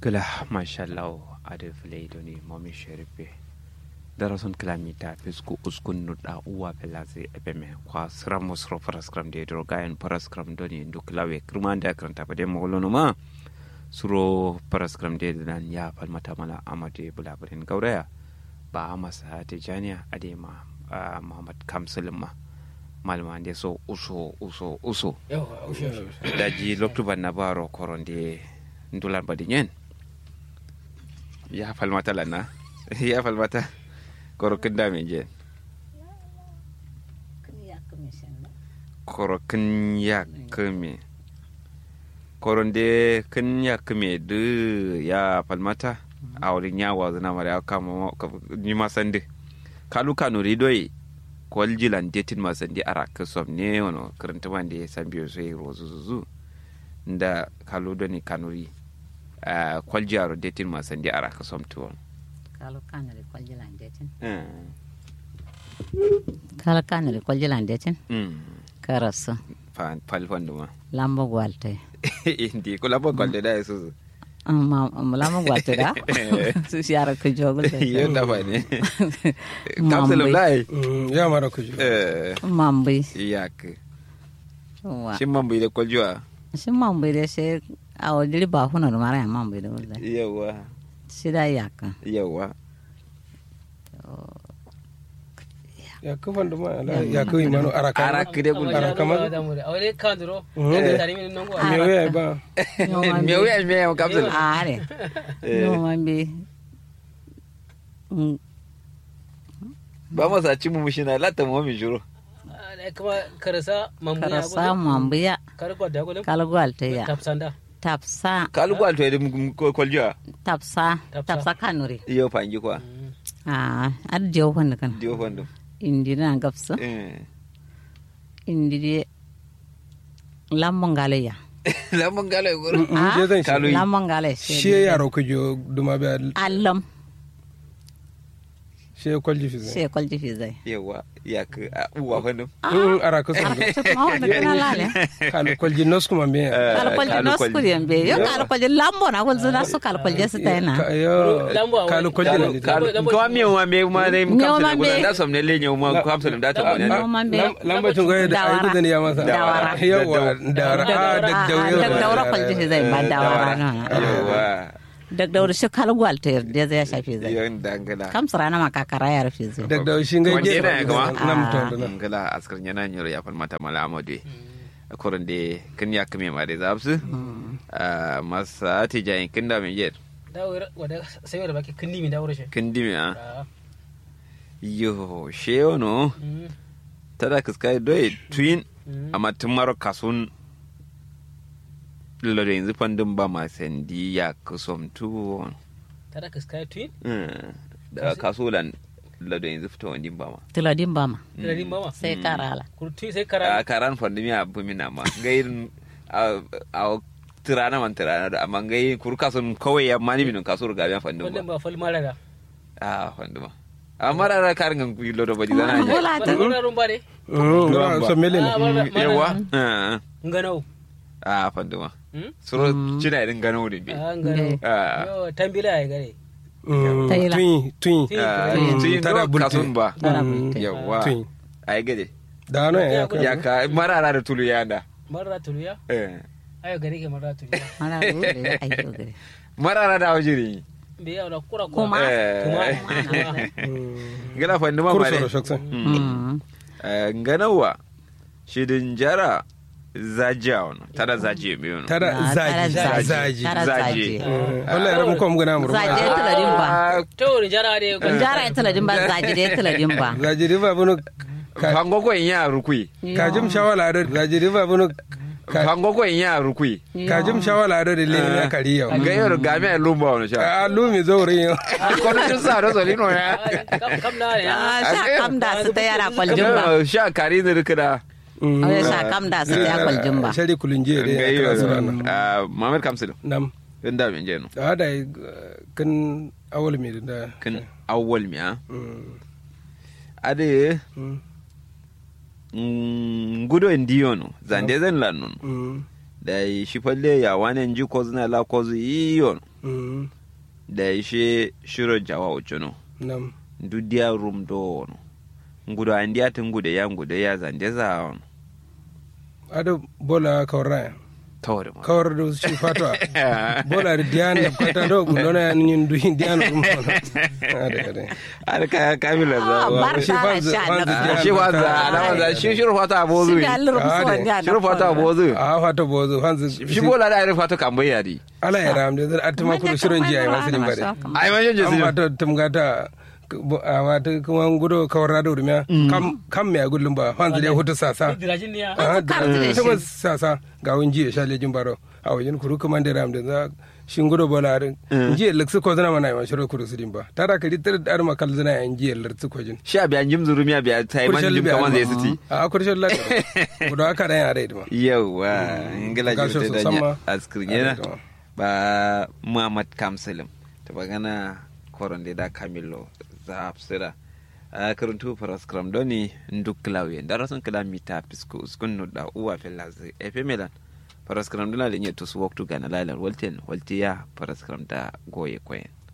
Kila mashallah ade filai doni momi sherife darason kilamita fisku uskun nuda uwa pelaze ebeme kwa sram musro paraskram de drogayen paraskram doni ndu kilawe kirmanda kranta pade mogolono ma suro paraskram de dan ya palmata mala amade bulabarin gauraya ba amasa tijaniya ade ma muhammad kamsulin ma malama de so uso uso uso daji loktuban na baro koronde ndulan badi nyen ya falmata lana ya falmata korokin da mai jen korokin ya kame koronde kin ya kame du ya falmata a wurin yawa zana mara ya kama ni masande kalu kanu ridoi kwal jilan detin masandi ara kasom ne wano karanta wanda ya san biyo sai rozu zuzu da kalu doni kanuri kwal jaro detin masandi ara kasom tuwon kalo kanare kwaljilan detin kalo kanare kwaljilan detin karasu falfan duma lamba gwalte indi ko lamba gwalte da su lamba gwalte da su shara ku jogul da yo da fa ne kapsul lai ya mara ku eh mambi yak wa shin mambi da kwaljwa shi mambi da shi a wajiri ba huna da mara ya mambi da wula yawa shi da yaka yawa ya kufan da ma ya kuyi mano araka araka de bul araka ma awale kandro Mm. tari min nongo me we ba me wuya me ya kapsul are no mambi ba masa ci mu mushina latta mu mi juro kuma karasa mamu ya karasa mambi ya karko da gole kalo gwalte ya tapsanda tapsa kalu gwalto ya kwaljwa tapsa Tapsa. tapsa kanuri iyo fangi kwa a ar jew wanda kan dio fandu indi na gapsa eh indi de lambo ngale ya lamun gala guru Ah, je zan shi kalu lambo ngale shi ya yaro ku jo duma ba allam shi ya kwalji fi zai sai kwalji fi zai yawa yak uwa fandu Mm, araka sun ma wanda kana lale kalu kwalji nos kuma me kala kwalji no skuri yambe yo kala kwalji lambo na kwalji na su kala kwalji su tayna Ka- yo Lambo a kalu wani- kwalji na kalu ni kalu Lambo- kuma mi wa me ma ne mu Mi wa kapsul ma gudan me. da som ne lenye mu kapsul da ta wani No man be lambacin goye da Dawara. ayi da ya masa Dawara. yawa dawara a Dagdaura, dag ah, daure dagdaura kwalji fi zai ba dawara no yawa dag daura shi kala gwalta da zai shafi zai yon dangala kam sarana ma kakara ya rufe zai dag daure shi ngai Wanda ge yana gama? nam to da nan dangala askar yana nyoro ya falmata mala amade akorin de kin ya kame ma de zabsu masa ti jayin kin da me yer da wada sai wada baki kinni min da wura shi kin dimi a Ah, yo sheo no mm, tada kiskai doy twin mm. amma tun maro kasun lalo yanzu fandin ba ma sandi ya kusom tuwon tada ka sky twin da kasulan lado yanzu fito wani ba ma tiladin ba ma da rin mama sai karala kurtu sai a kara karan fandin ya bu mina ma gairin a tirana man tirana da amma gai kuru kasun kawai ya mani minin kasur ga biyan fandin wannan ba ba fal mara da a fandin ba amma rara karin gan kuyi lado ba di zana ya bola ta wannan rumba ne Mm, Ngamba. so mele ne Ah, mara- mara- yawa Ah, nganau a fandin ba Mm? suro cina irin gano da bi ah nganau Ah. yo tambila ya gare Mm, Taila. twin twin Twin. Ah, Mm. tun Tada do bulte. kasun ba Tara Mm, bulte. yawa twin ai gade da no ya Ya, ka ya ka marara da tulu ya da mara tuluya Eh. ayo gare ke mara tuluya mana rure ayo gare marara da wajiri be ya da kura Kuma. kura kuma Eh. Mm. gana fa nduma kurso mare da shaksan Mm. nganawa shidin jara zajiya wani tada zajiya mai wani tada Ah, zaji tara zaji tara Zaji. zaji wallahi rabu ko mu gana mu zaji ya tiladin ba to wani jara ne jara ya tiladin ba zaji da ya tiladin ba zaji riba bunu fango ko in ya rukui kajim shawala da zaji riba bunu fango ko in ya rukui kajim shawala da le ne kari yau ga yau ga mai lumba wani sha a lumi zaurin yau kono tun sa do solino ya kam na ne Ah, sha kam da su ta yara kwaljin ba sha kari ne rikida Wai sha kam da su ta yara kwaljin ba shari kulunje da ga ya kira su rana yau mamar kamsil nam inda min jeno da hada kan awal mai da kan awwal miya Mm, ade mm, ngudo ndiyo no zande zan lannon mm. da yi shi falle ya wani ji ko zina la ko zu iyon Mm. da yi shi shiro jawa uchono nam dudiya rum do no ngudo andiya tungude ya ngude ya zande za on ado bola kawra tawre ma kawar do shi fatwa bola da diyan da kwata do gundona ya nin du diyan rum ade ade ar ka kamila za Ah, wa bar shi tara fanzu- sha fanzu da- diyan shi da waza ta- da waza shi shiro fata bozu Shi da Allah Ah, rubuta ne. wanda shiro fata bozu a fata bozo hanzu shi bola da ari fata kambaya di ala ya ram da atuma ku shirin jiya masu din bare ai ma jeje an su wata tumgata a wata kuma gudo kawar da urmiya kam kam me gullum ba hanzu da hutu sasa dirajin ne ya a kar da shi. ta sasa ga wun jiya sha lejin baro a wajen kuru kuma da ram da za shin gudo bola rin jiya laksu ko zana mana yawan shirin kuru su din ba tara ka litar da arma kal zana yan jiya laksu ko jin shi abiyan jim zurumi abiya tai man jim kaman zai siti a kurshen lati gudo aka da yana rai ma yawa ingila Ga shi jirte da sosan nya ma. askirgena Ade to. ba muhammad kamsalim ta bagana koron da da kamilo za a fsira a karuntu paraskram doni nduk klawe darason kilamita pisku uskun no da uwa felazi efe melan paraskram dona da nye tusu waktu gana lalar walten waltiya paraskram da goye koyen